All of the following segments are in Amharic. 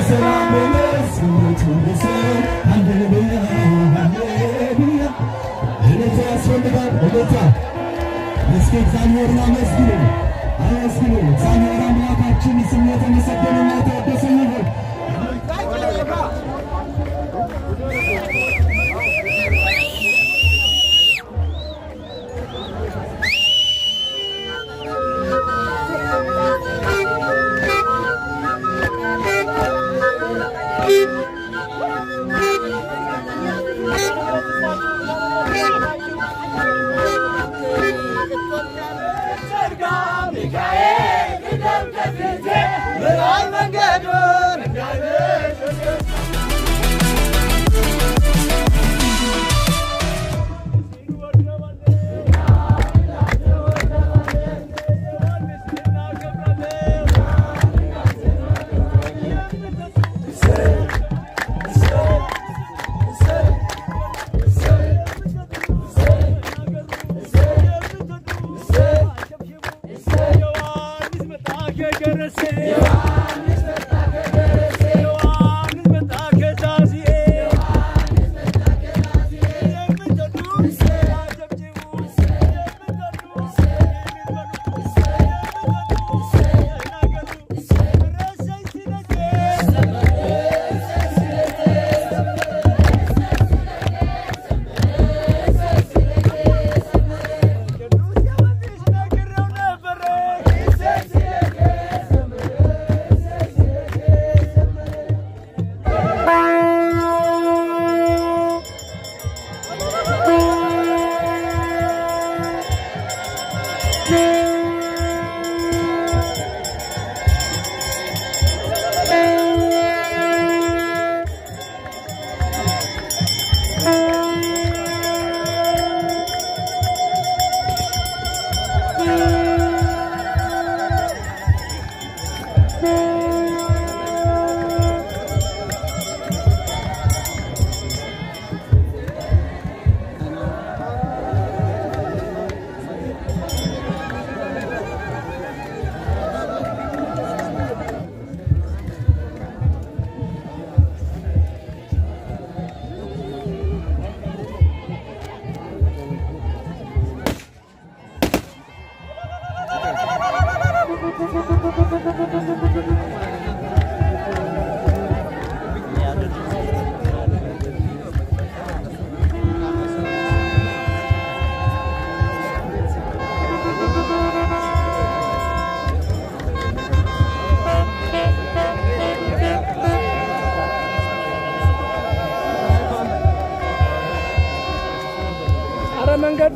በሰላም መስት ይሰው ሃሌሉያ ሃሌሉያ እልልታ ያስፈልጋል እልልታ እስኪ እግዚአብሔርን አመስግኑ አመስግኑ እግዚአብሔር አምላካችን ስሙ የተመሰገነና የተወደሰ ይሁን አረ መንገድ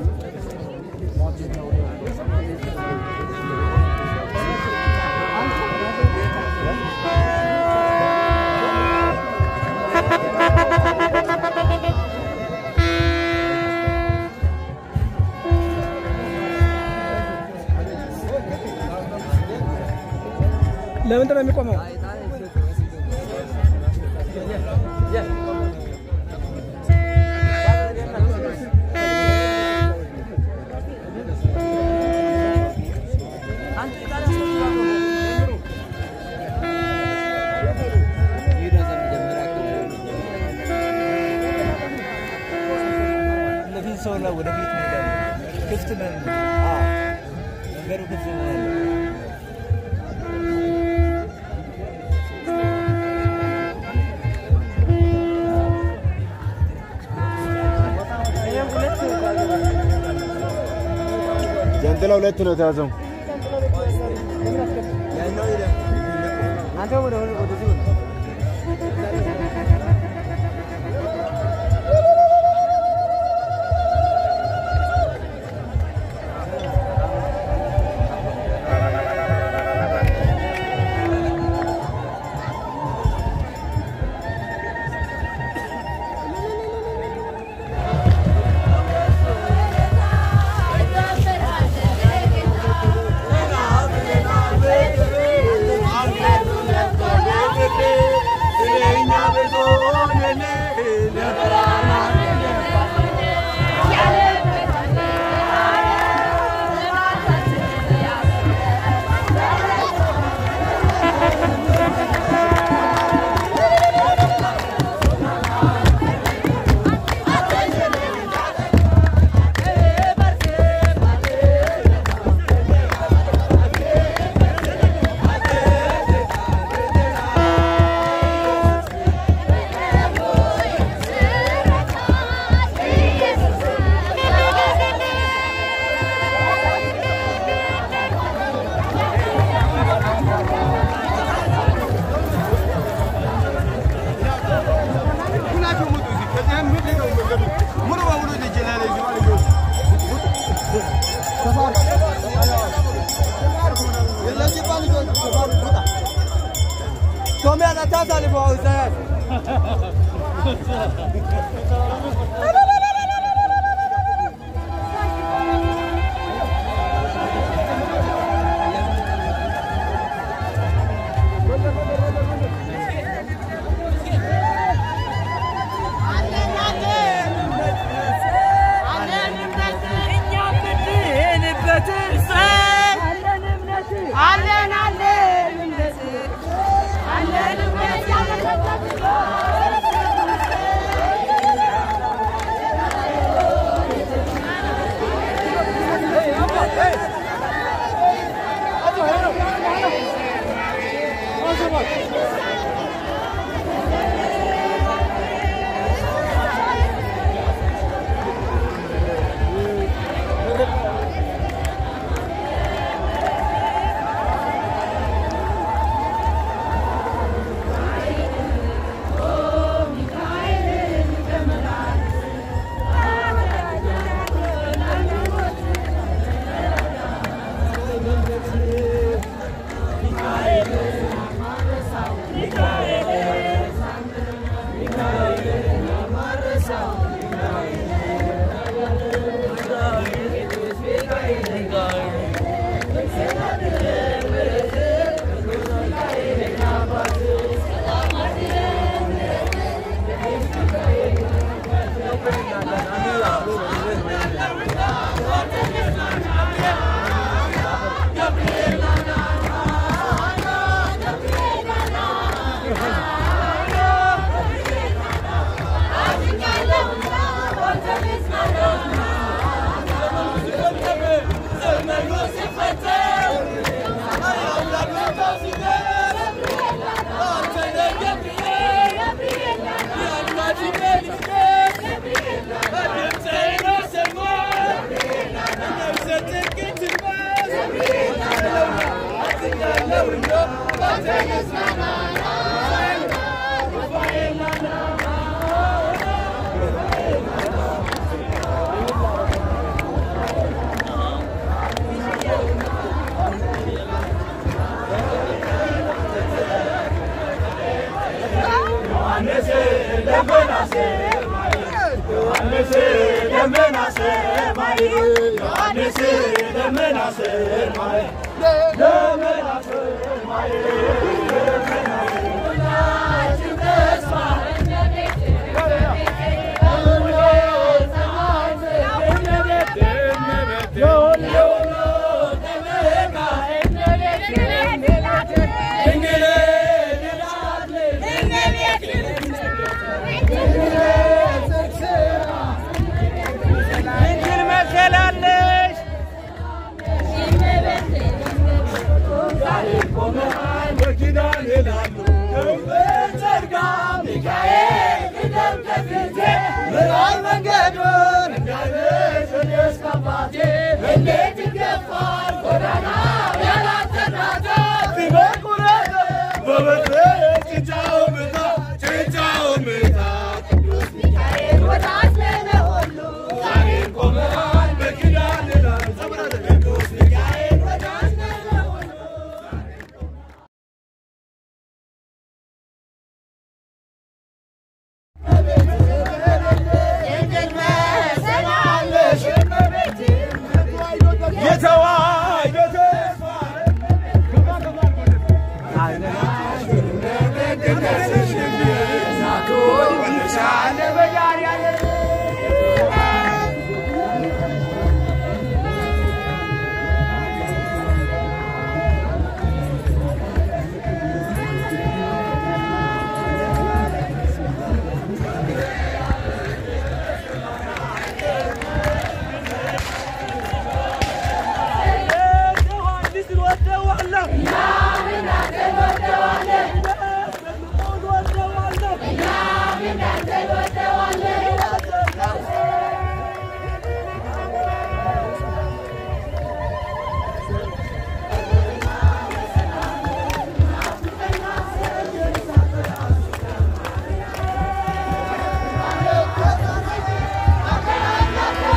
ለምንድን ነው የሚቆመው? ለፊት ሰው ላይ ወደፊት እንሄዳለን። ክፍት ነን። መንገዱ ክፍት ነው ያለው። ጃንጥላ ሁለት ነው የተያዘው። Thank you. አለን አለን እምነት አለን እምነት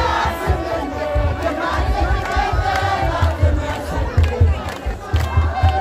♪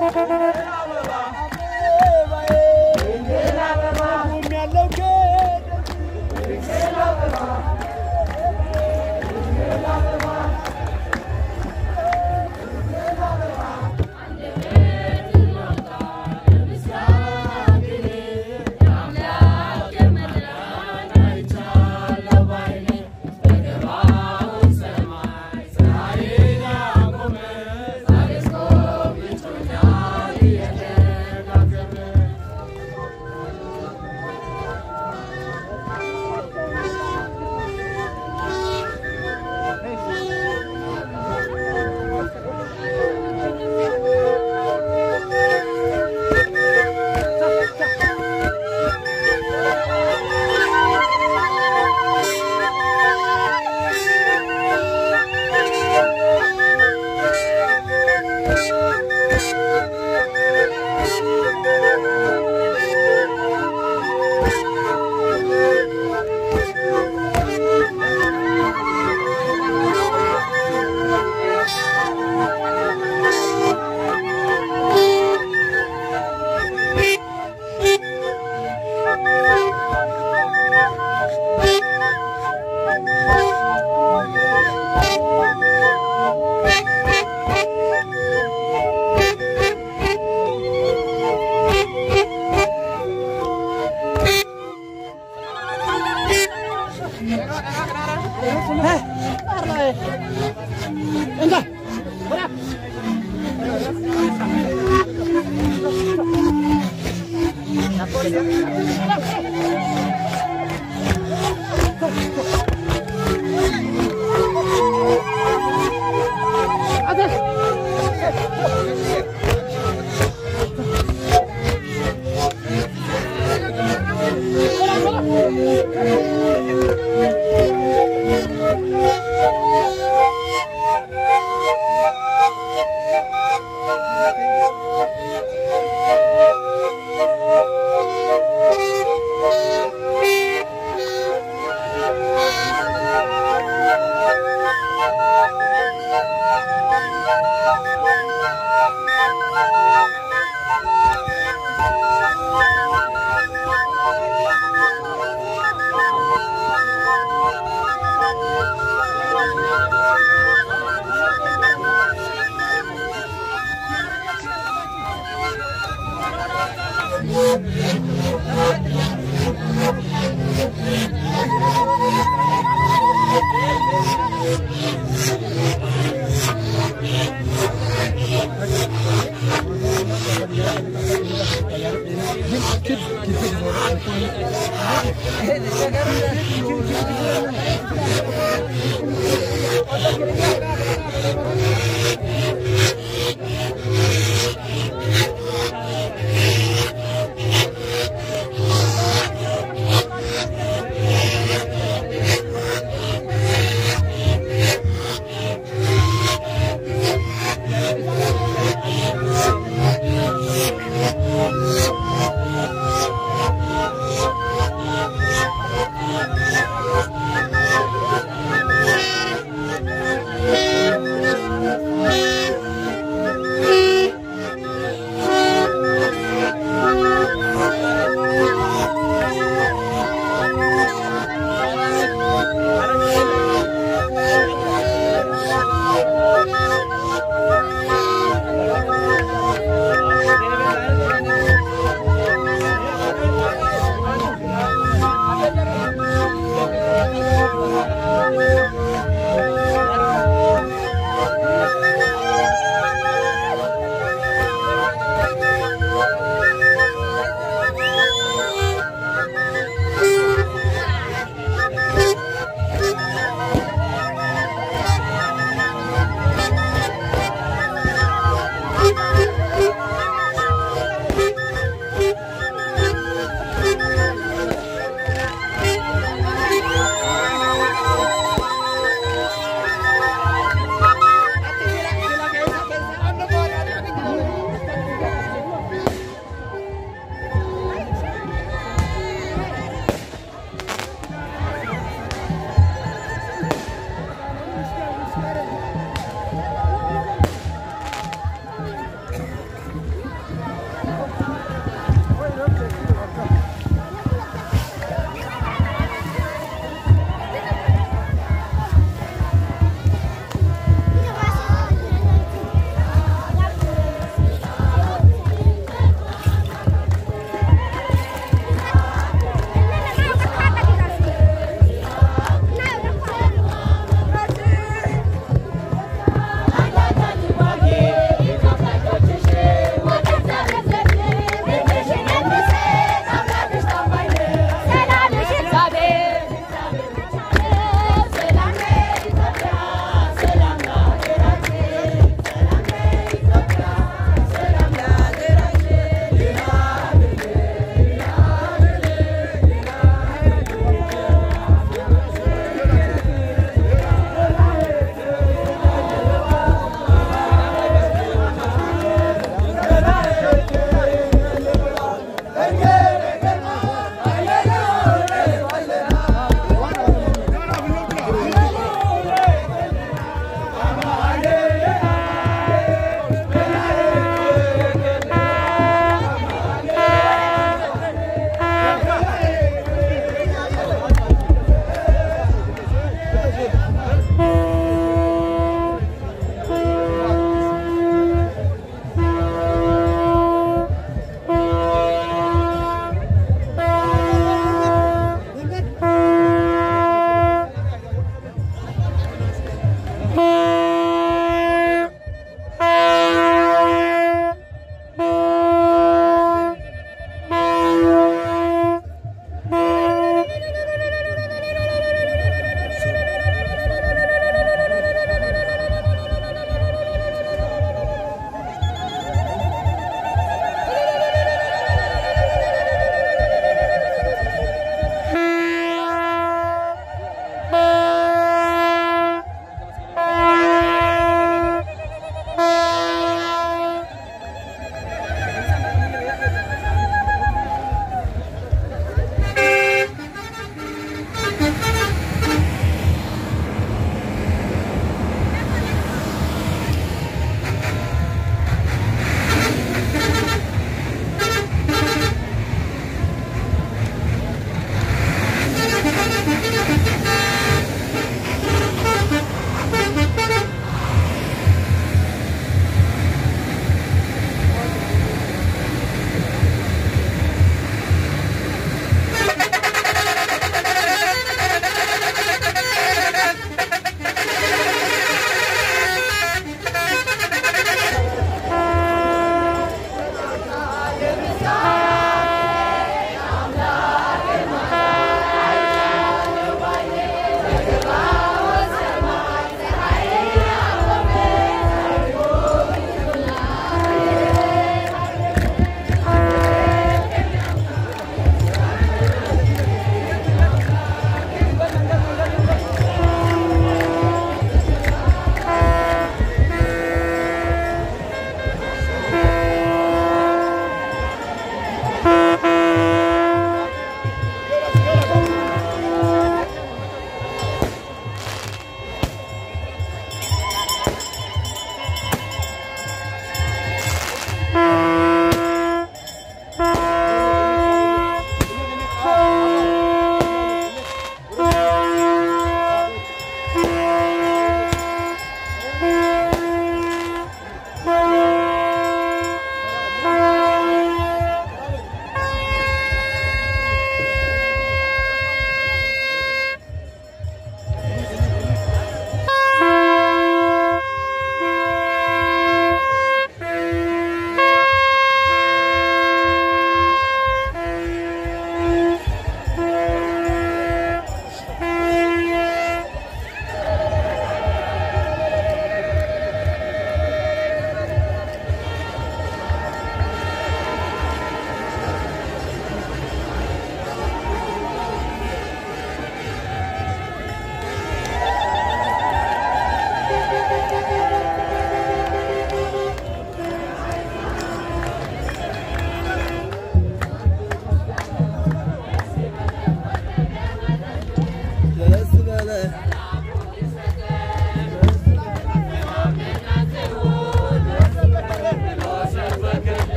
Thank you.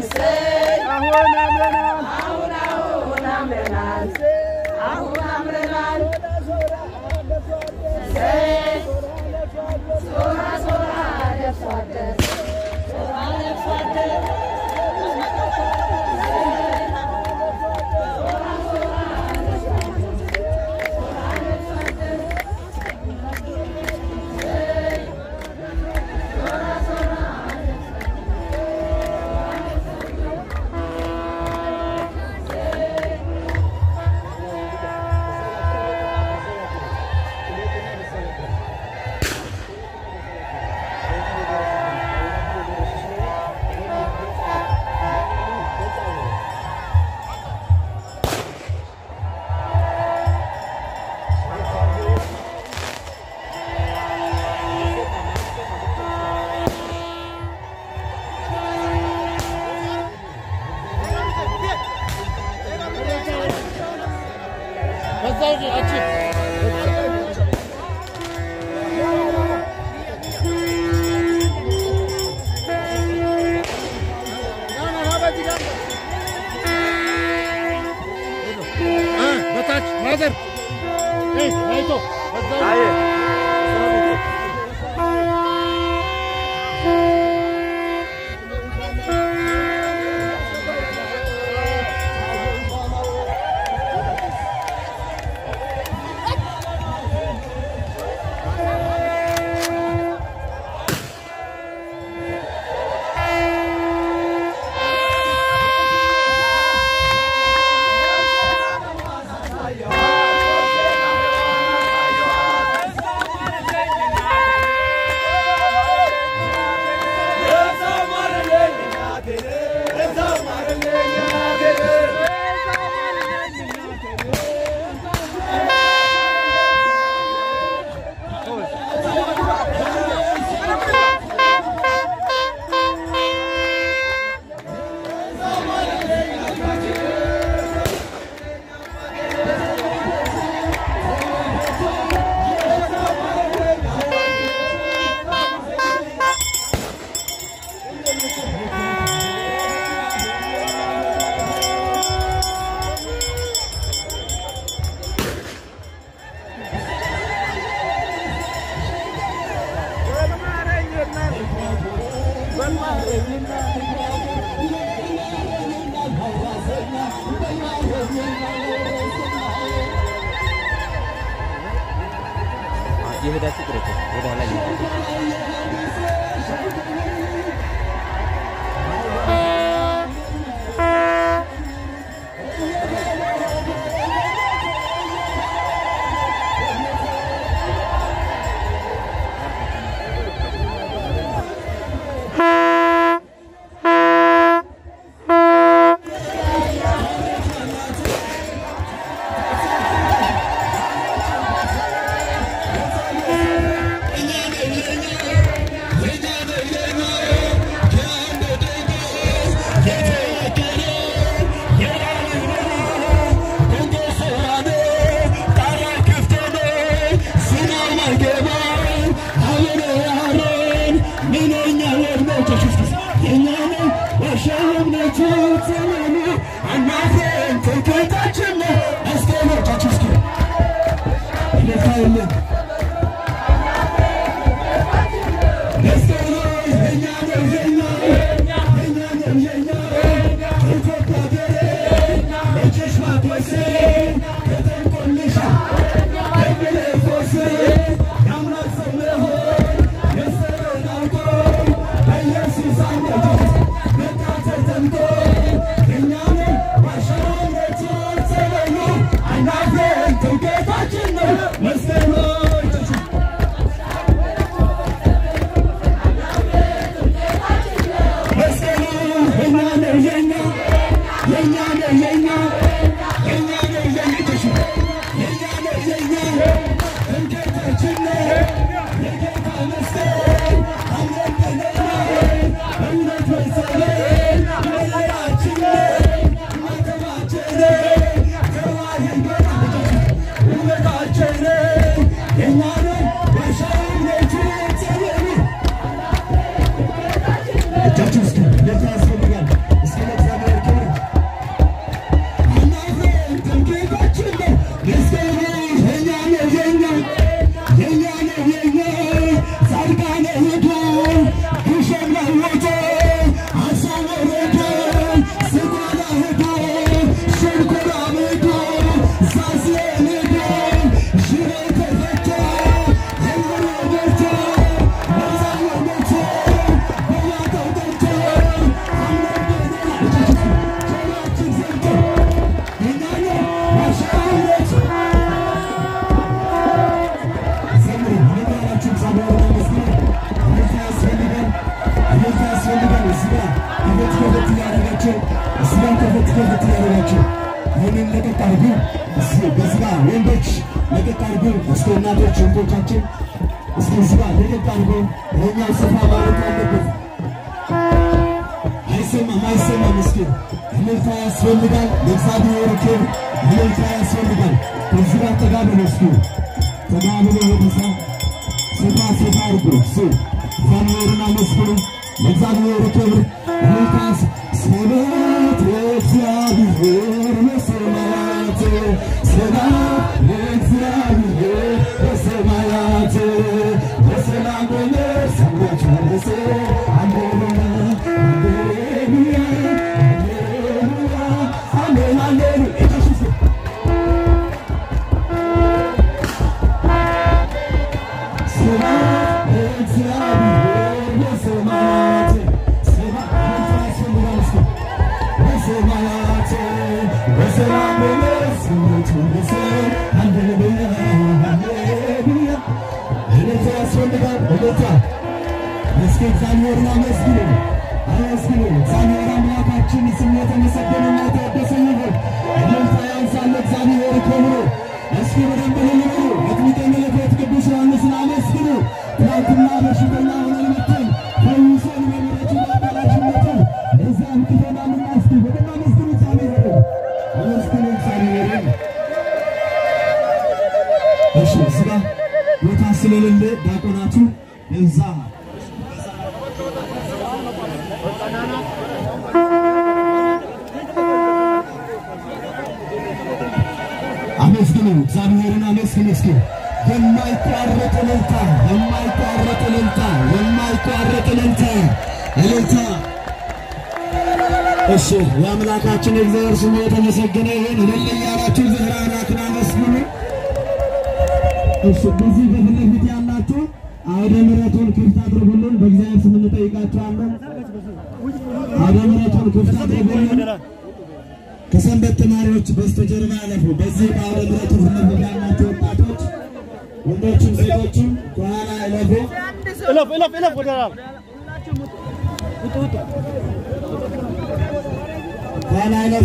አሁን አምረናል አሁን አሁን አምረናል አሁን አምረናል ሶራ ሶራ ለብሶ አደር ሶራ ለብሶ አደር በታች ማዘር አይቶ አየ የሄዳችሁ ጥሩ ወደ ኋላ መስቀል ጋቢን ለቀቅ አድርጉ። እዚህ በዚህ ጋር ወንዶች ለቀቅ አድርጉ። እስኪ እናቶች ወንዶቻችን እስኪ እዚህ ጋር ለቀቅ አድርጉ። ይኸኛው ሰፋ ማለት አለበት። አይሰማም አይሰማም። እስኪ እልልታ ያስፈልጋል። ለእግዚአብሔር ክብር እልልታ ያስፈልጋል። ከዚህ ጋር ጠጋ ብሎ እስኪ ጠጋ ብሎ ወደዛ ሰፋ ሰፋ አድርጎ እሱ እግዚአብሔርን አመስግኑ። ለእግዚአብሔር ክብር እልልታ ያስ- ስብሐት ለእግዚአብሔር በሰማያት ስብሐት ለእግዚአብሔር በሰማያት በሰላም በመርሳት መለሰ ሃሌሉያ ሃሌሉያ ሃሌሉያ አሜን ሃሌሉያ ኢየሱስ ስብሐት ለእግዚአብሔር በሰማያት ስብሐት ያስፈልጋል እስኪ በሰማያት በሰላም በመርሳት መለሰ ሃሌሉያ ሃሌሉያ እልልታ ያስፈልጋል እልልታ እስኪ እግዚአብሔርን አመስግኑ አመስግኑ። እግዚአብሔር አምላካችን ስሙ የተመሰገነና የተወደሰ ይሁን። እልልታ ያንሳል እግዚአብሔር ክብሩ። እስኪ በደንብ እልል በሉ። መጥምቀ መለኮት ቅዱስ ዮሐንስን አመስግኑ። ትናንትና በሽተኛ ሆነን መጥተን ፈውሶን በምሕረቱ በአዳራሽነቱ ለዚያ አብቅቶናልና እስኪ በደንብ አመስግኑ እግዚአብሔርን አመስግኑ እግዚአብሔርን። እሺ እዚህ ጋር ቦታ ስለሌለ ዲያቆናቱ እዛ አመስግኑ እግዚአብሔርን አመስግኑ እስኪ የማይቋረጥ እልልታ የማይቋረጥ እልልታ የማይቋረጥ እልልታ እልልታ እሺ የአምላካችን የእግዚአብሔር ስሙ የተመሰገነ ይሁን እልል እያላችሁ ዝህራ አምላክን አመስግኑ እሺ በዚህ በፊት ለፊት ያላችሁ አውደ ምሕረቱን ክፍት አድርጉልን በእግዚአብሔር ስም እንጠይቃችኋለን አውደ ምሕረቱን ክፍት አድርጉልን ከሰንበት ተማሪዎች በስተጀርባ ያለፉ በዚህ በአውደ ምሕረቱ ፊት ለፊት ያላችሁ ወጣቶች ወንዶችም ሴቶችም ከኋላ ያለፉ እለፍ እለፍ እለፍ ወደ ኋላ ከኋላ ያለፉ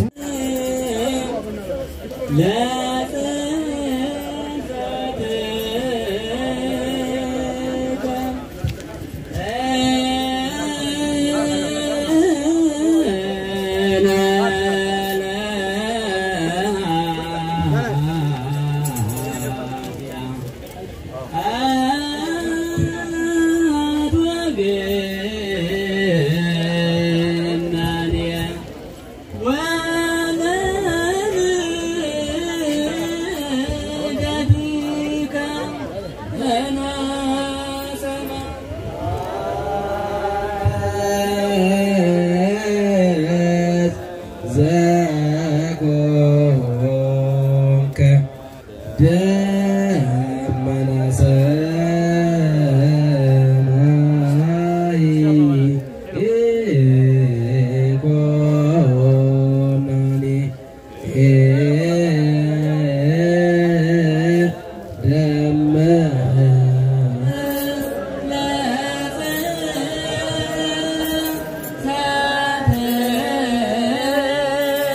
ዘቆምከ ደመና ሰማይ ኢኮናኒ ደመና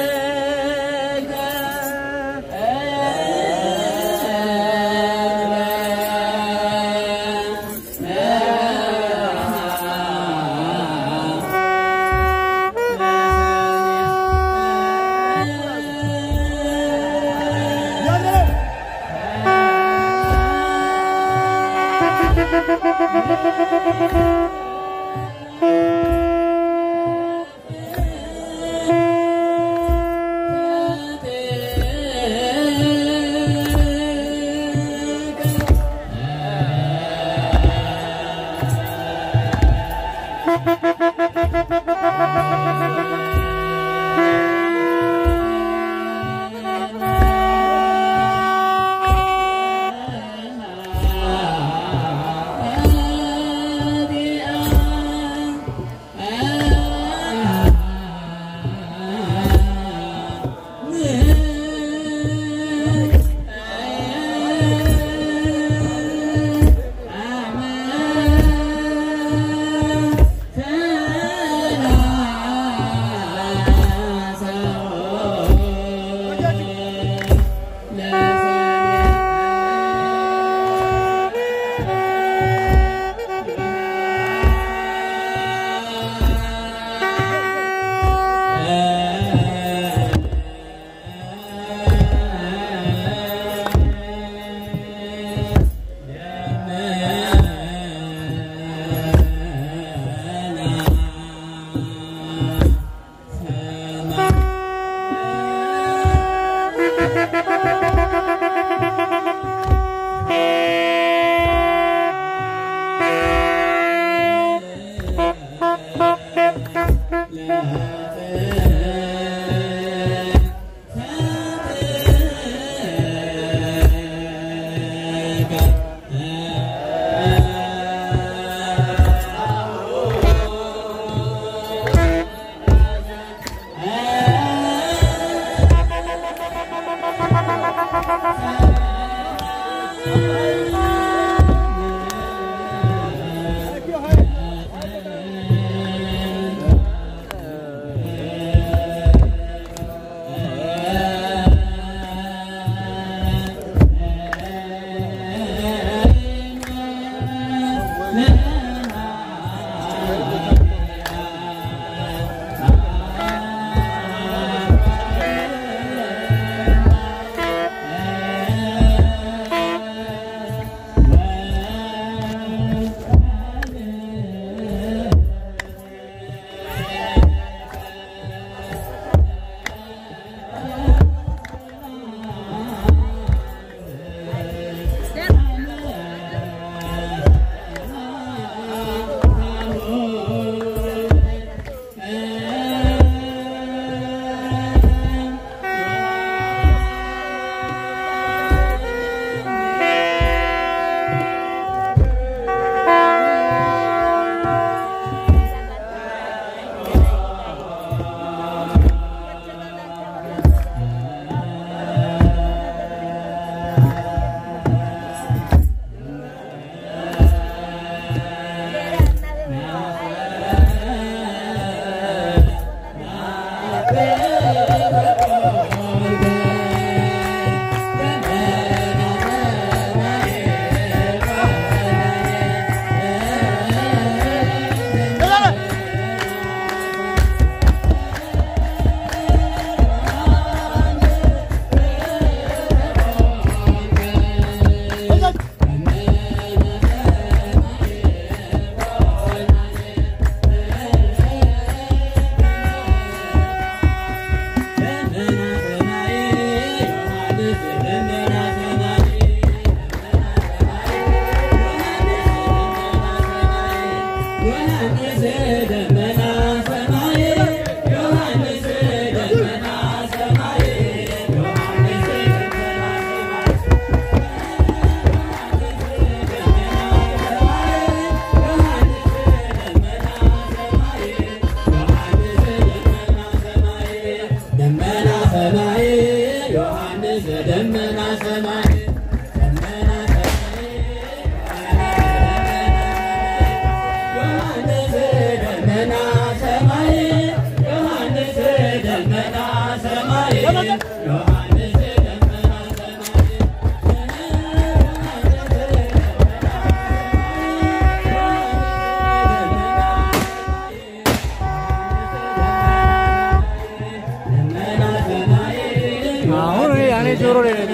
አሁን እኔ ያኔ ጆሮ ላይ ነው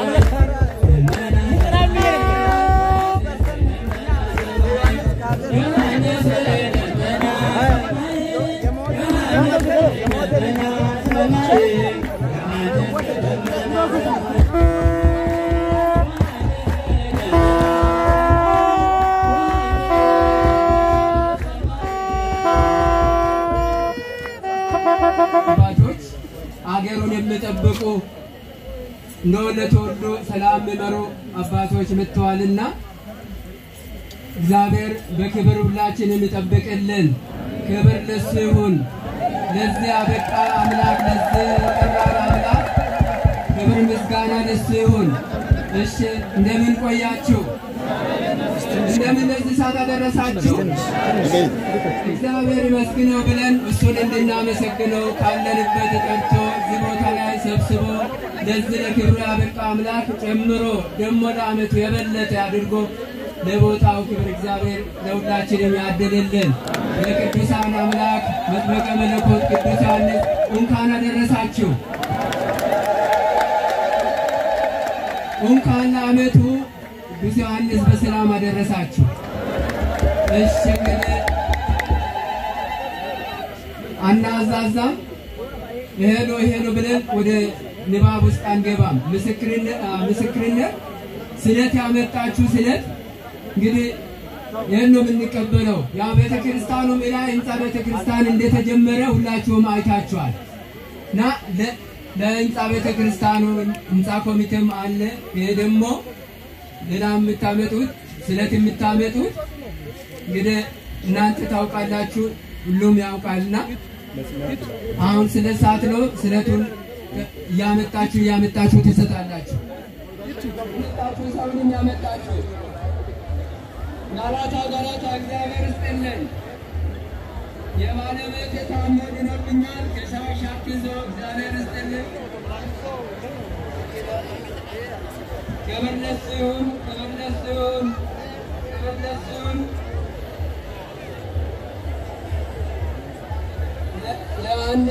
አባቶች አገሩን የሚጠብቁ እነሆ ለተወልዶ ሰላም የሚመሩ አባቶች መጥተዋልና እግዚአብሔር በክብር ሁላችንን ይጠብቅልን። ክብር ለሱ ይሁን። ለዚህ አበቃ አምላክ፣ ለዚህ የጠራን አምላክ ክብር ምስጋና ለሱ ይሁን። እሺ እንደምን ቆያችሁ? እንደምን ለዚህ ሰዓት አደረሳችሁ? እግዚአብሔር ይመስግነው ብለን እሱን እንድናመሰግነው ካለንበት ጠርቶ እዚህ ቦታ ላይ ሰብስቦ ለዚህ ለክብሩ ያበቃ አምላክ ጨምሮ ደግሞ ለዓመቱ የበለጠ አድርጎ ለቦታው ክብር እግዚአብሔር ለሁላችንም ያድልልን። ለቅዱሳን አምላክ መጥመቀ መለኮት ቅዱስ ዮሐንስ እንኳን አደረሳችሁ። እንኳን ለዓመቱ ቅዱስ ዮሐንስ በሰላም አደረሳችሁ። እሺ እንግዲህ አናዛዛም ይሄ ነው ይሄ ነው ብለን ወደ ንባብ ውስጥ አንገባም። ምስክርነት አ፣ ምስክርነት ስለት ያመጣችሁ ስለት እንግዲህ ይህን ነው የምንቀበለው። ያው ቤተ ክርስቲያኑ ላይ ህንፃ ቤተ ክርስቲያን እንደተጀመረ ሁላችሁም አይታችኋል እና ለ- ለህንፃ ቤተ ክርስቲያኑ ህንፃ ኮሚቴም አለ። ይሄ ደግሞ ሌላ የምታመጡት ስለት የምታመጡት እንግዲህ እናንተ ታውቃላችሁ፣ ሁሉም ያውቃልና አሁን ስለ ሰዓት ነው። ስለቱን እያመጣችሁ እያመጣችሁ ትሰጣላችሁ። እያመጣችሁ ሰውንም ያመጣችሁ ናላታ ጋራታ እግዚአብሔር ይስጥልን። የባለቤት የታሞ ድኖብኛል ከሻሽ አግዞ እግዚአብሔር ይስጥልን። ክብር ለእሱ ይሁን፣ ክብር ለእሱ ይሁን፣ ክብር ለእሱ ይሁን። ለ- ለአንድ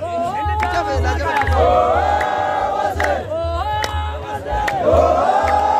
Oh!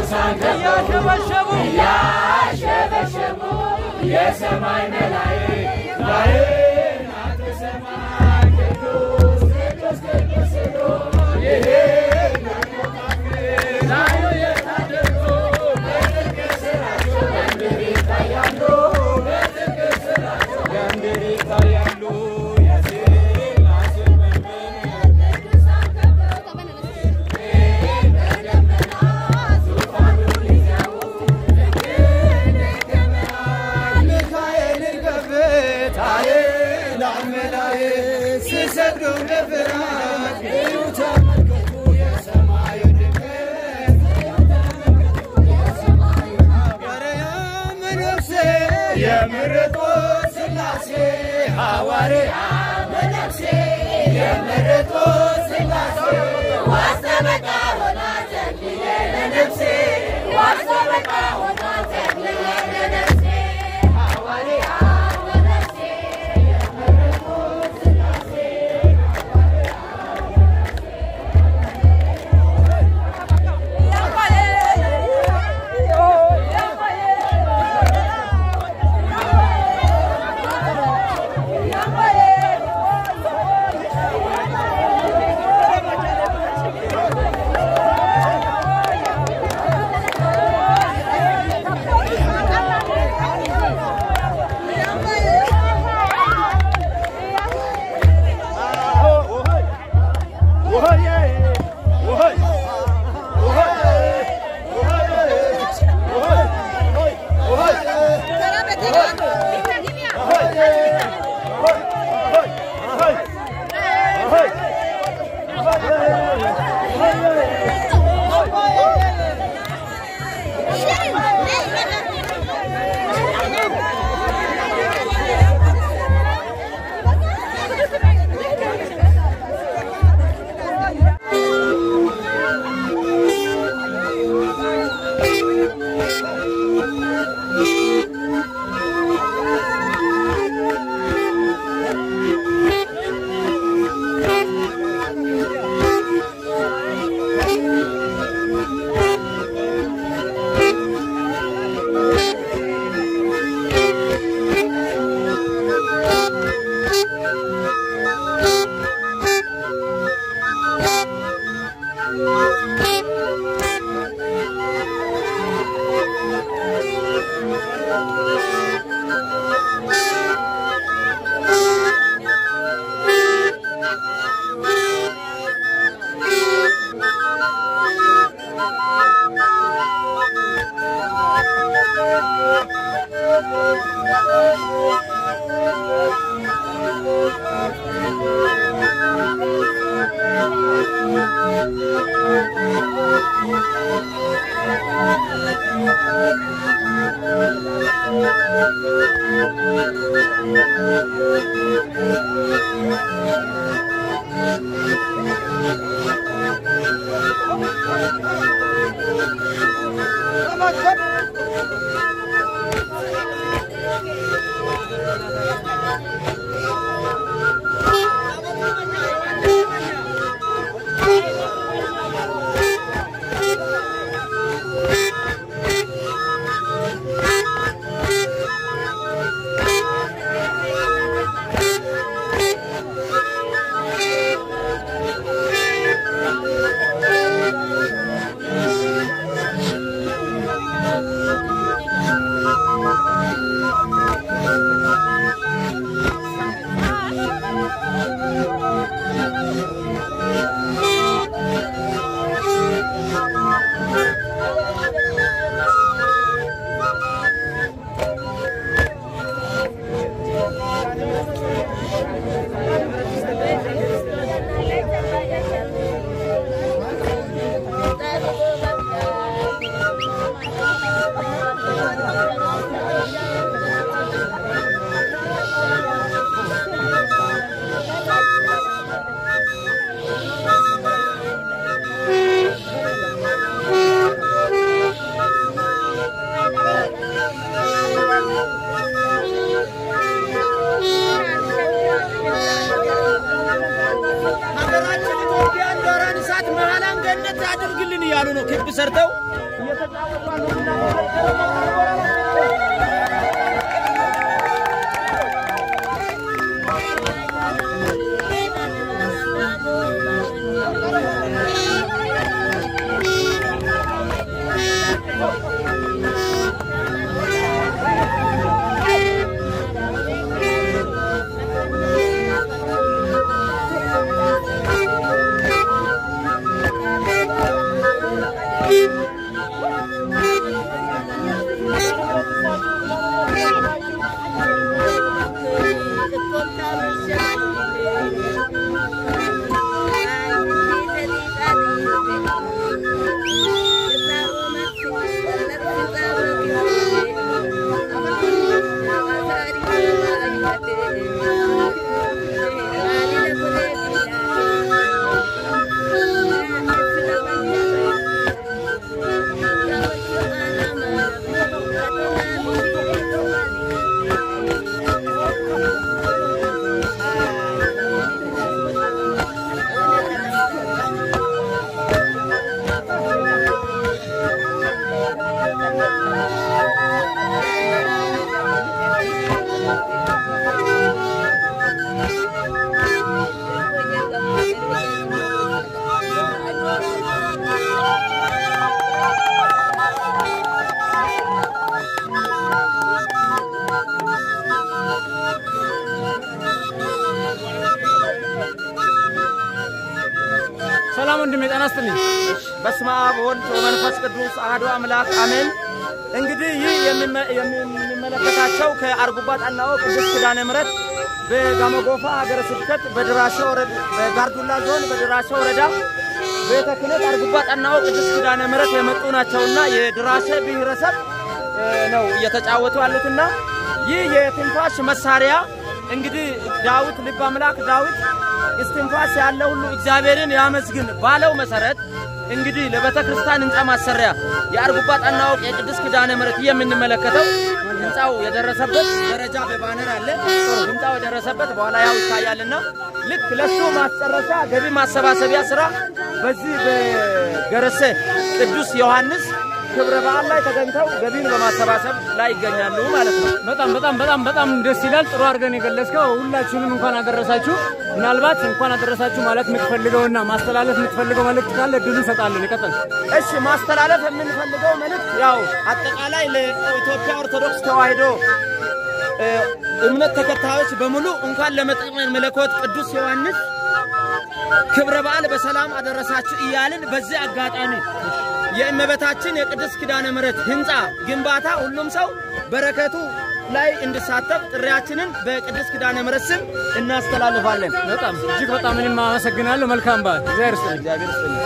ቅዱሳን እያሸበሸቡ እያሸበሸቡ የሰማይ መላእክት ባሕርያተ ሰማይ ቅዱስ ቅዱስ ቅዱስ ሲሉ ይሄዳሉ ላዩ የታደሉ በጽድቅ ሥራቸው በምድር ይታያሉ በጽድቅ ሥራቸው በምድር ይታያሉ የሥላሴ መንበር ቅዱሳን ሚካኤልን ከፍታ ኃይላን መላእክት ሲሰግዱ በፍርሃት እዩ ተመልከቱ የሰማዩ ድምቀት ሐዋርያው መነኩሴ የመረጡት ሥላሴ ሐዋርያው መነኩሴ የመረጡት ሥላሴ ዋስተበቃ ሆና ተክልዬ ለነፍሴ ዋስተበቃ ሆና ተክልዬ ለነፍሴ ሐዋርያው መነኩሴ የመረጡት ሥላሴ እያሉ ነው ክብ ሰርተው እየተጫወቱ ያሉትና ሰላም ወንድሜ ጤና ይስጥልኝ። በስመ አብ ወወልድ ወመንፈስ ቅዱስ አሐዱ አምላክ አሜን። እንግዲህ ይህ የሚመ- የምንመለከታቸው ከአርጉባ ጣናኦ ቅድስት ኪዳነ ምሕረት በጋሞ ጎፋ ሀገረ ስብከት በድራሻ ወረዳ በጋርዱላ ዞን በድራሻ ወረዳ ቤተ ክህነት አርጉባ ጣናኦ ቅድስት ኪዳነ ምሕረት የመጡ ናቸውና የድራሻ ብሔረሰብ እ፣ ነው እየተጫወቱ ያሉትና ይህ የትንፋሽ መሳሪያ እንግዲህ ዳዊት ልበ አምላክ ዳዊት እስትንፋስ ያለ ሁሉ እግዚአብሔርን ያመስግን ባለው መሰረት እንግዲህ ለቤተ ክርስቲያን ህንፃ ማሰሪያ የአርጉባ ጣናኦ የቅድስት ኪዳነ ምሕረት የምንመለከተው ህንፃው የደረሰበት ደረጃ በባነር አለ። ህንፃው የደረሰበት በኋላ ያው ይታያልና ልክ ለሱ ማስጨረሻ ገቢ ማሰባሰቢያ ስራ በዚህ በገረሴ ቅዱስ ዮሐንስ ክብረ በዓል ላይ ተገኝተው ገቢን በማሰባሰብ ላይ ይገኛሉ ማለት ነው። በጣም በጣም በጣም በጣም ደስ ይላል። ጥሩ አድርገን የገለጽከው። ሁላችሁንም እንኳን አደረሳችሁ። ምናልባት እንኳን አደረሳችሁ ማለት የምትፈልገውና ማስተላለፍ የምትፈልገው መልእክት ካለ እድሉ እንሰጣለን። ይቀጥል። እሺ ማስተላለፍ የምንፈልገው መልእክት ያው አጠቃላይ ለኢትዮጵያ ኦርቶዶክስ ተዋሕዶ እ፣ እምነት ተከታዮች በሙሉ እንኳን ለመጥምቀ መለኮት ቅዱስ ዮሐንስ ክብረ በዓል በሰላም አደረሳችሁ እያልን በዚህ አጋጣሚ የእመቤታችን የቅድስት ኪዳነ ምሕረት ህንፃ ግንባታ ሁሉም ሰው በረከቱ ላይ እንዲሳተፍ ጥሪያችንን በቅድስት ኪዳነ ምሕረት ስም እናስተላልፋለን። በጣም እጅግ በጣም እኔም አመሰግናለሁ። መልካም በዓል። እግዚአብሔር ይስጥልኝ። እግዚአብሔር ይስጥልኝ።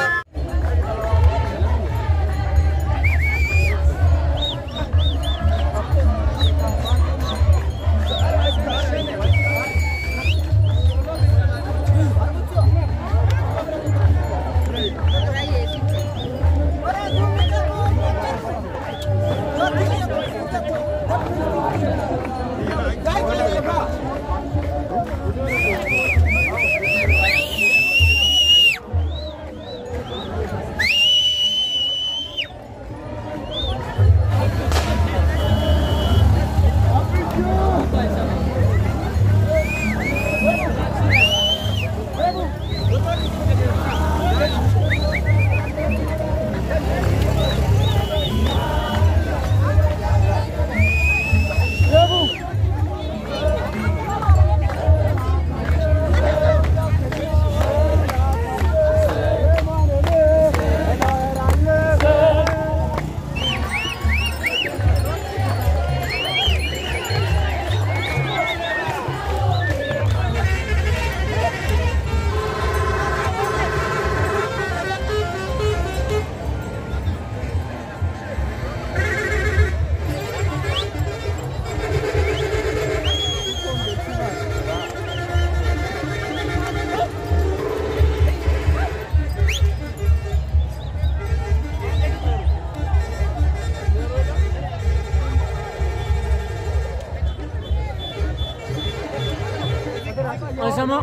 አይሰማ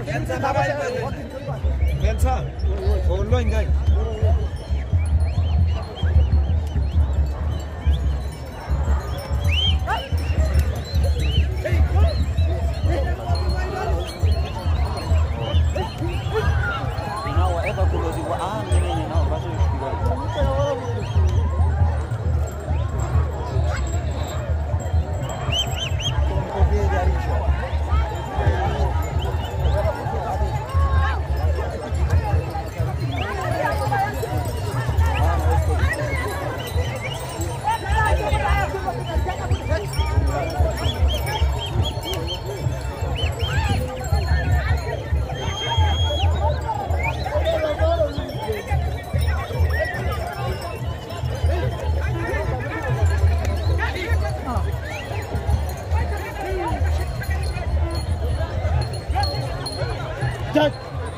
እጃች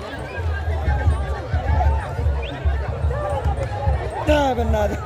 በእናትህ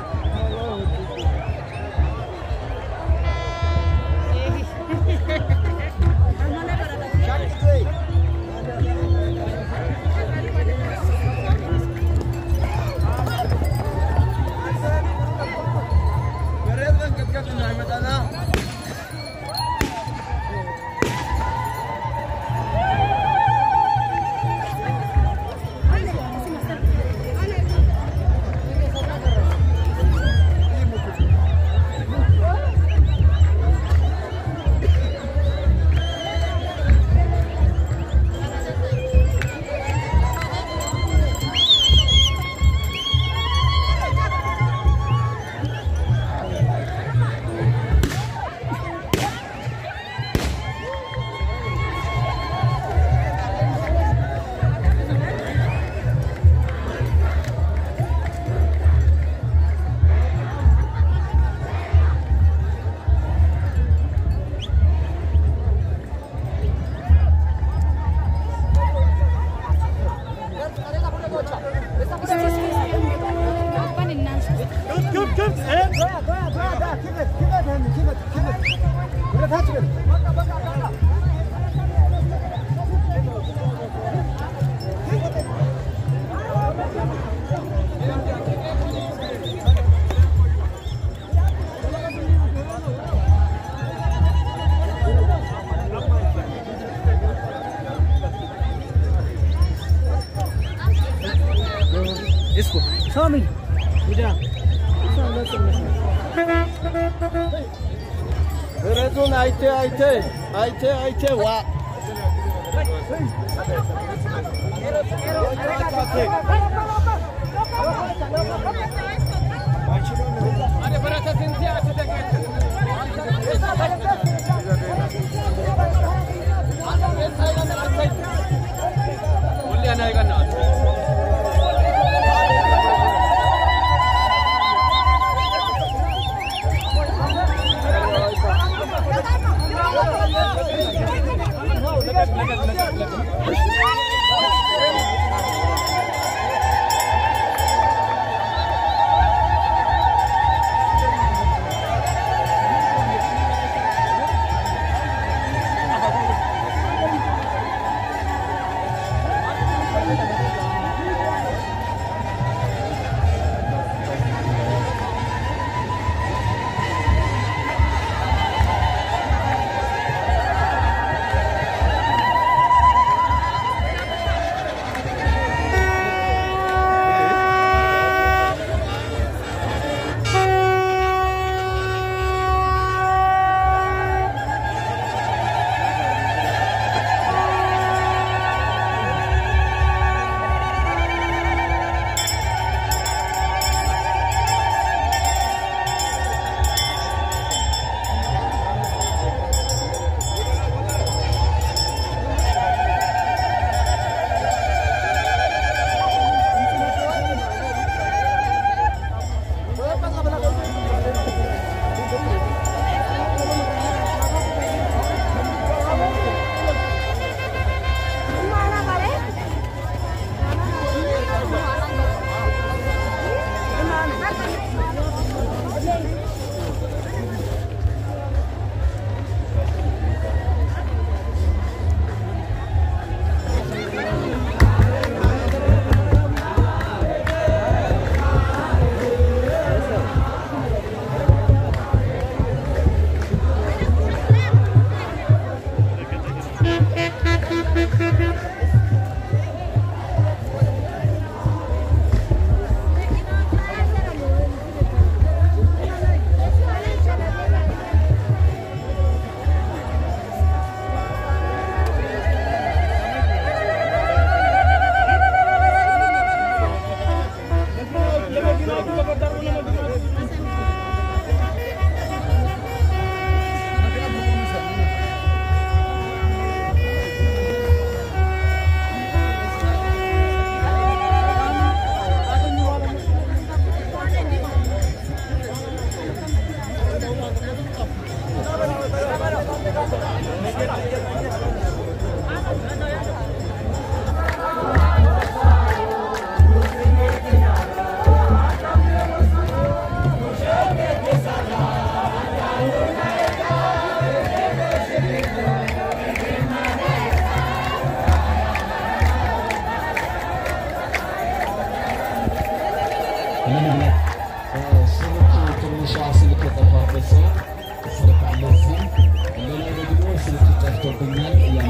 ብረቱን አይቴ አይቴ አይቴ አይቴ ዋ Thank you. ምን ብለህ ስልክ ትንሿ ስልክ የጠፋበት ሰው ስልክ አለ እዚህ። ሌላ ደግሞ ስልክ ጠፍቶብኛል እያለ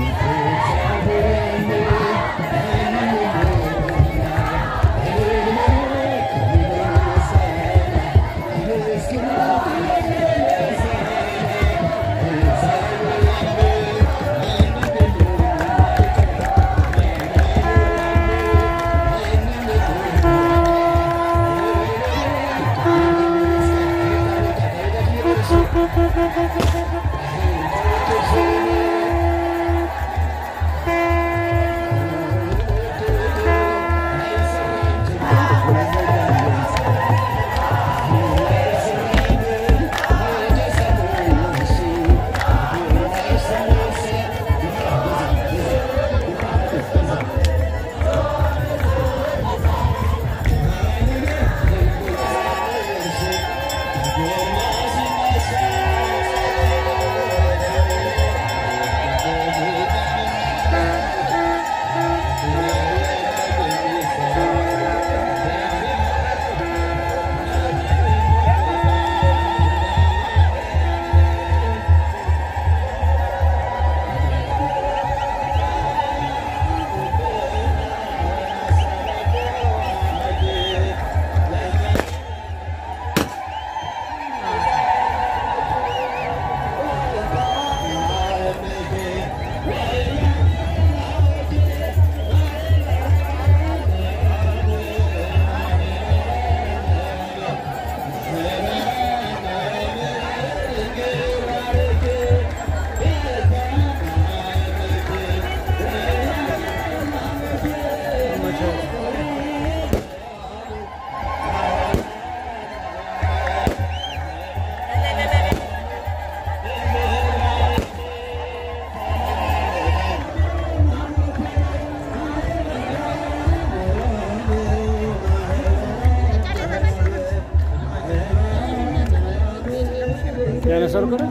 ያነሳሉ ከረ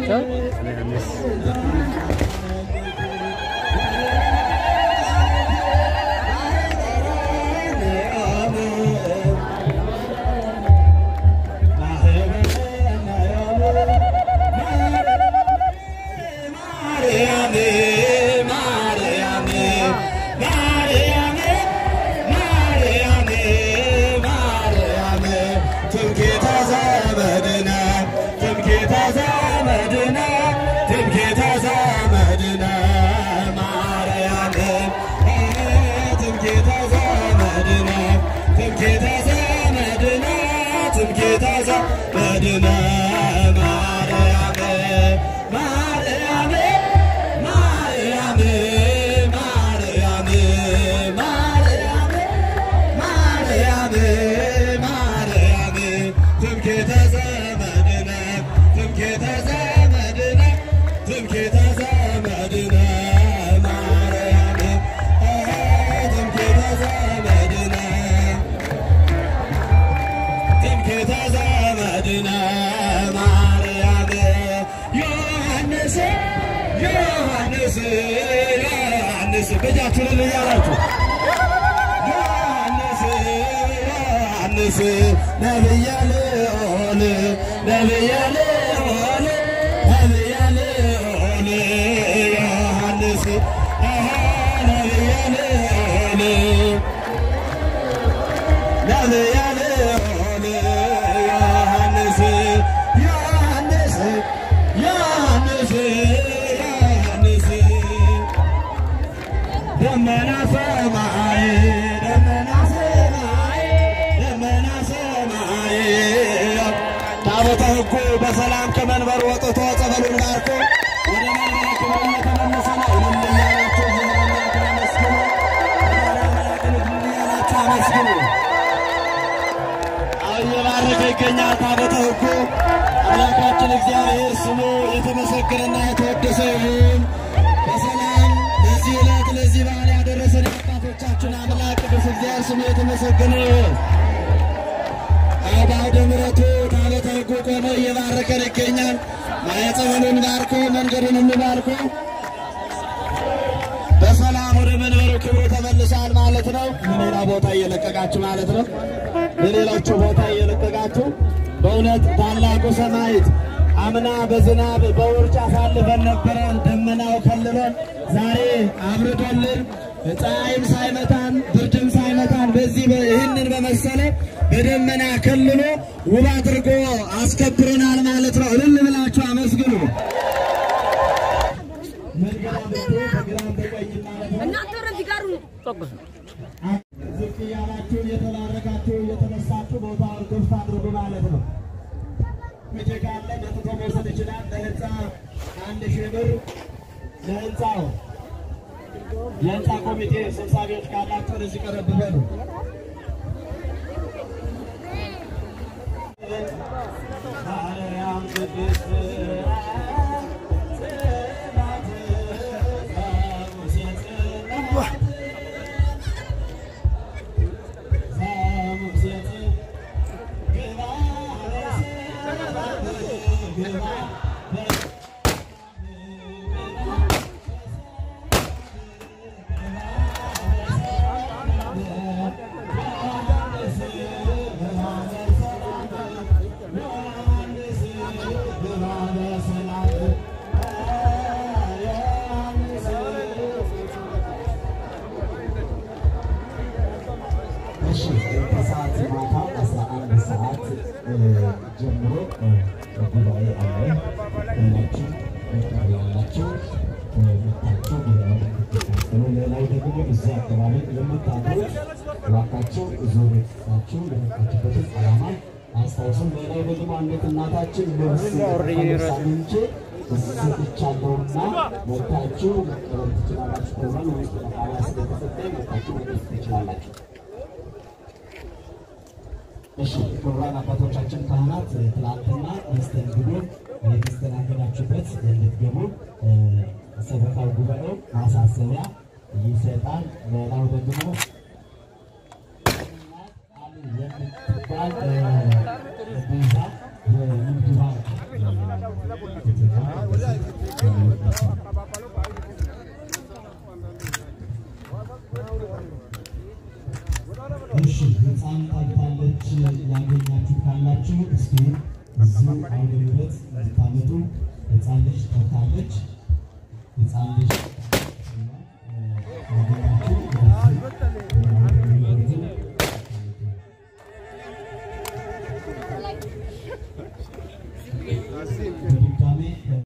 መድነ ማርያም ማርያም ማርያም ማርያም ማርያም ማርያም ማርያም ትምክህተ ዘመድነ ትምክህተ ዘመድነ ትምክህተ ዘመድነ ማርያም ትምክህተ ዘመድነ ትምክህተ ዘመድነ ማርያም ዮሐንስ ዮሐንስ ዮሐንስ በጃችሁን እያላችሁ ዮሐንስ ዮሐንስ ነብየ ልዑል ነብየ ልዑል ነብየ ልዑል ዮሐንስ አሃ ነብየ ልዑል ነብየ ልዑል ዮሐንስ ዮሐንስ ዮሐንስ ዮሐንስ ደመና ሰማይ ደመና ሰማይ ደመና ሰማይ ታቦተ ሕጉ በሰላም ከመንበሩ ወጥቶ ጸበሉን ባርኮ ወደ መንበረ ክብሩ እየተመለሰ ነው። እልል እያላችሁ እግዚአብሔርን አመስግኑ። ወደ አምላክን እያላችሁ አመስግኑ። አሁን እየባረከ ይገኛል ታቦተ ሕጉ። አምላካችን እግዚአብሔር ስሙ የተመሰገነና የተወደሰ ይሁን። በሰላም ለዚህ ዕለት ለዚህ በዓል ያደረሰን የአባቶቻችን አምላክ ቅዱስ እግዚአብሔር ስሙ የተመሰገነ ይሁን። በአውደ ምሕረቱ ታቦተ ሕጉ ቆሞ እየባረከን ይገኛል። ማየፀበሉን ባርኮ መንገዱን ባርኮ በሰላም ወደ መንበሩ ክብሩ ተመልሷል ማለት ነው። ለሌላ ቦታ እየለቀቃችሁ ማለት ነው። ለሌሎቹ ቦታ እየለቀቃችሁ በእውነት ታላቁ ሰማዕት አምና በዝናብ በውርጭ አሳልፈን ነበረን። ደመናው ከልሎን ዛሬ አብርዶልን ፀሐይም ሳይመታን ብርድም ሳይመታን በዚህ በ- ይህንን በመሰለ በደመና ከልሎ ውብ አድርጎ አስከብሮናል ማለት ነው። እልል ብላችሁ አመስግኑ። መንገድ በግራም በቀኝም ማለት ነው። እናንተ ወደዚህ ጋር ነው። ዝቅ እያላችሁ እየተባረካችሁ እየተነሳችሁ ቦታውን ክፍት አድርጉ ማለት ነው። መቼ ካለ መጥቶ መውሰድ ይችላል። ለህንፃ አንድ ሺህ ብር ለህንፃው የህንፃ ኮሚቴ ሰብሳቢዎች ካላችሁ ወደዚህ ቀረብ በሉ። ማርያም ቅድስት ጽናት ሙሴ ጽናት እሺ ከሰዓት ማታ አስራ አንድ ሰዓት ጀምሮ ጉባኤ አለ። ሁላችሁ መጠር ያላችሁ መታችሁ ጉባኤ እንድትካፈሉ፣ ሌላው ደግሞ እዚህ አካባቢ የምታድሩት እባካችሁ እዚሁ ቤታችሁ ለመጣችበትን ዓላማ አስታውሱ። ሌላው ደግሞ አንዲት እናታችን ልብስ ሳምንቼ ሰጥቻለሁና መታችሁ መቀበል ትችላላችሁ። ከዛም ውስጥ መቃሪያ ስለተሰጠኝ መታችሁ መቀበል ትችላላችሁ። እሺ ክቡራን አባቶቻችን ካህናት ትናንትና መስተንግዶ የተስተናገዳችሁበት እንድትገቡ ሰበካው ጉባኤው ማሳሰቢያ ይሰጣል። ሌላው ደግሞ አሉ የምትባል ቤዛ የንግድ ባንክ እሺ ህፃን ታግታለች ያገኛችሁ ካላችሁ እስኪ እዚሁ አውደ ምሕረት እንድታመጡ ህፃን ልጅ ታግታለች። ህፃን ልጅ ያገኛችሁ ወደዚህ አውደ ምሕረትን በድጋሜ